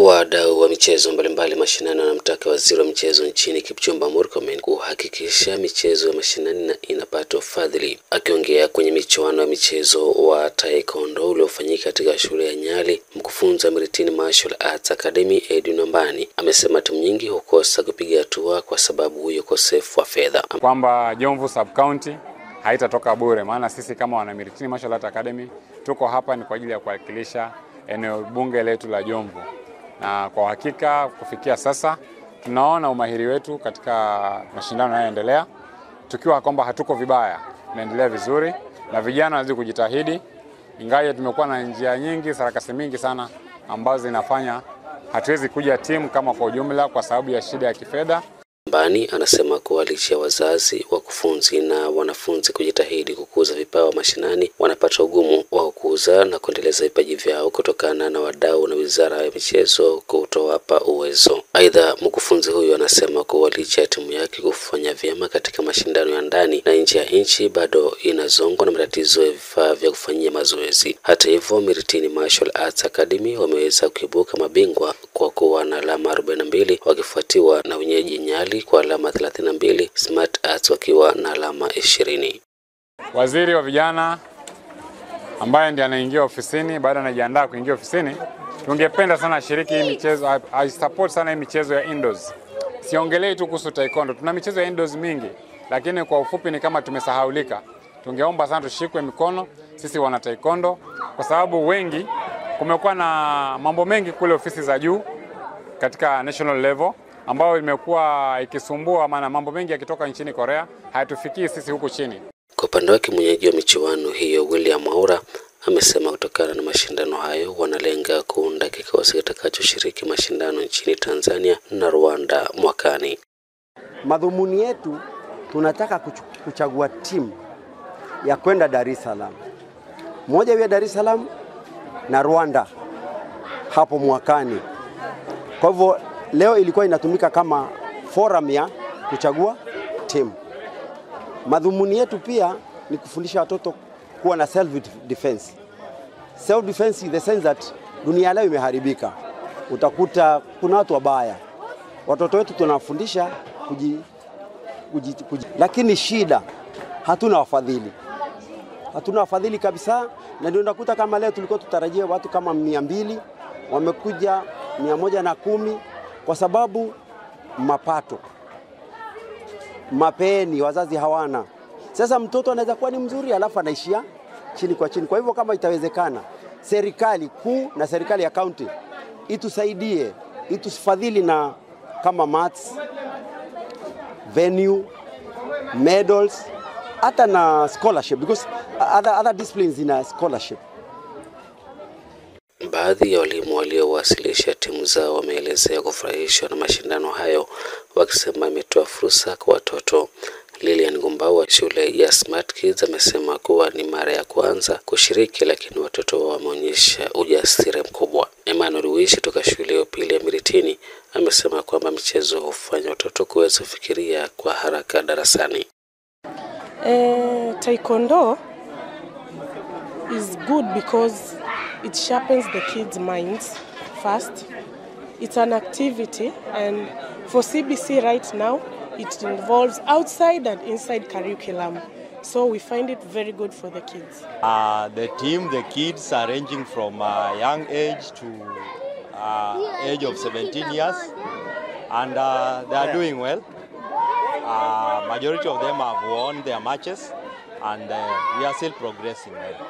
Wadau wa michezo mbalimbali mashinani wanamtaka waziri wa michezo nchini Kipchumba Murkomen kuhakikisha michezo ya mashinani inapata ufadhili. Akiongea kwenye michuano ya michezo wa taekwondo uliofanyika katika shule ya Nyali, mkufunzi wa Miritini Martial Arts Academy Edwin Ambani amesema timu nyingi hukosa kupiga hatua kwa sababu ya ukosefu wa fedha, kwamba Jomvu sub county haitatoka bure, maana sisi kama wana Miritini Martial Arts Academy tuko hapa ni kwa ajili ya kuwakilisha eneo bunge letu la Jomvu, na kwa hakika kufikia sasa tunaona umahiri wetu katika mashindano yanayoendelea, tukiwa kwamba hatuko vibaya, tunaendelea vizuri na vijana wanazidi kujitahidi, ingawa tumekuwa na njia nyingi, sarakasi mingi sana ambazo zinafanya hatuwezi kuja timu kama kwa ujumla kwa sababu ya shida ya kifedha. Ambani anasema kuwa licha ya wazazi, wakufunzi na wanafunzi kujitahidi kukuza vipawa mashinani, wanapata ugumu wa kukuza na kuendeleza vipaji vyao kutokana na wadau na wizara ya michezo kutowapa uwezo. Aidha, mkufunzi huyu anasema kuwa licha ya timu yake kufanya vyema katika mashindano ya ndani na nje ya nchi, bado inazongwa na matatizo ya vifaa vya kufanyia mazoezi. Hata hivyo, Miritini Martial Arts Academy wameweza kuibuka mabingwa kwa kuwa na alama 42 wakifuatiwa na wenyeji Nyali kwa alama 32, Smart Arts wakiwa na alama 20. Waziri wa vijana ambaye ndiye anaingia ofisini baada anajiandaa kuingia ofisini, tungependa sana ashiriki hii michezo, I support sana hii michezo ya indoors. Siongelei tu kuhusu taekwondo, tuna michezo ya indoors mingi, lakini kwa ufupi ni kama tumesahaulika. Tungeomba sana tushikwe mikono sisi wana taekwondo, kwa sababu wengi, kumekuwa na mambo mengi kule ofisi za juu katika national level ambayo imekuwa ikisumbua, maana mambo mengi yakitoka nchini Korea hayatufikii sisi huku chini. Kwa upande wake mwenyeji wa michuano hiyo William Aura amesema kutokana na mashindano hayo wanalenga kuunda kikosi kitakachoshiriki mashindano nchini Tanzania na Rwanda mwakani. Madhumuni yetu tunataka kuchagua timu ya kwenda Dar es Salaam, moja ya Dar es Salaam na Rwanda hapo mwakani. Kwa hivyo leo ilikuwa inatumika kama forum ya kuchagua timu. Madhumuni yetu pia ni kufundisha watoto kuwa na self defense. Self defense in the sense that dunia leo imeharibika, utakuta kuna watu wabaya. Watoto wetu tunawafundisha kuji, kuji, kuji. Lakini shida hatuna wafadhili, hatuna wafadhili kabisa, na ndio unakuta kama leo tulikuwa tutarajia watu kama mia mbili wamekuja mia moja na kumi kwa sababu mapato mapeni wazazi hawana. Sasa mtoto anaweza kuwa ni mzuri alafu anaishia chini kwa chini. Kwa hivyo kama itawezekana, serikali kuu na serikali ya kaunti itusaidie, itufadhili na kama mats, venue, medals, hata na scholarship because other, other disciplines ina scholarship. Baadhi ya walimu waliowasilisha timu zao wameelezea kufurahishwa na mashindano hayo, wakisema imetoa fursa kwa watoto. Lilian Gumbau wa shule ya Smart Kids amesema kuwa ni mara ya kwanza kushiriki, lakini watoto wameonyesha ujasiri mkubwa. Emmanuel Wishi toka shule ya upili ya Miritini amesema kwamba michezo hufanya watoto kuweza kufikiria kwa haraka darasani. Eh, taekwondo is good because it sharpens the kids' minds first. It's an activity, and for CBC right now, it involves outside and inside curriculum. So we find it very good for the kids. Uh, the team, the kids are ranging from a young age to uh, age of 17 years, and uh, they are doing well. Uh, majority of them have won their matches, and uh, we are still progressing well.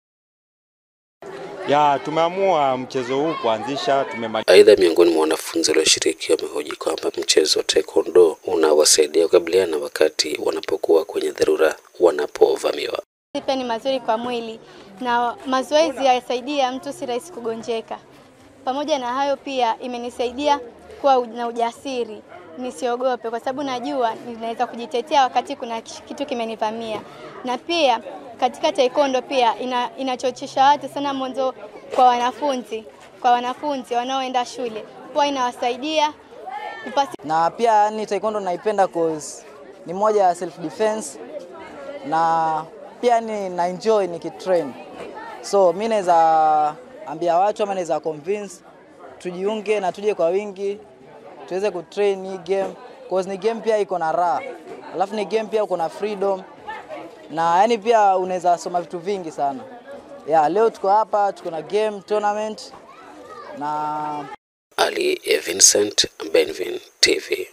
Ya, tumeamua mchezo huu kuanzisha tumemaliza. Aidha, miongoni mwa wanafunzi walioshiriki wamehoji kwamba mchezo wa taekwondo unawasaidia kukabiliana wakati wanapokuwa kwenye dharura wanapovamiwa. Pia ni mazuri kwa mwili na mazoezi yasaidia mtu si rahisi kugonjeka. Pamoja na hayo, pia imenisaidia kuwa na ujasiri, nisiogope, kwa sababu najua ninaweza kujitetea wakati kuna kitu kimenivamia, na pia katika taekwondo pia ina, inachochesha watu sana mwanzo kwa wanafunzi kwa wanafunzi wanaoenda shule huwa inawasaidia kupasi. Na pia ni taekwondo naipenda cause ni moja ya self defense na pia ni na enjoy nikitrain, so mi naweza ambia watu ama naweza convince tujiunge na tuje kwa wingi tuweze kutrain hii game cause ni game pia iko na raha, alafu ni game pia uko na freedom na yani pia unaweza soma vitu vingi sana. Yeah, leo tuko hapa tuko na game tournament na Ali Vincent, Benvin TV.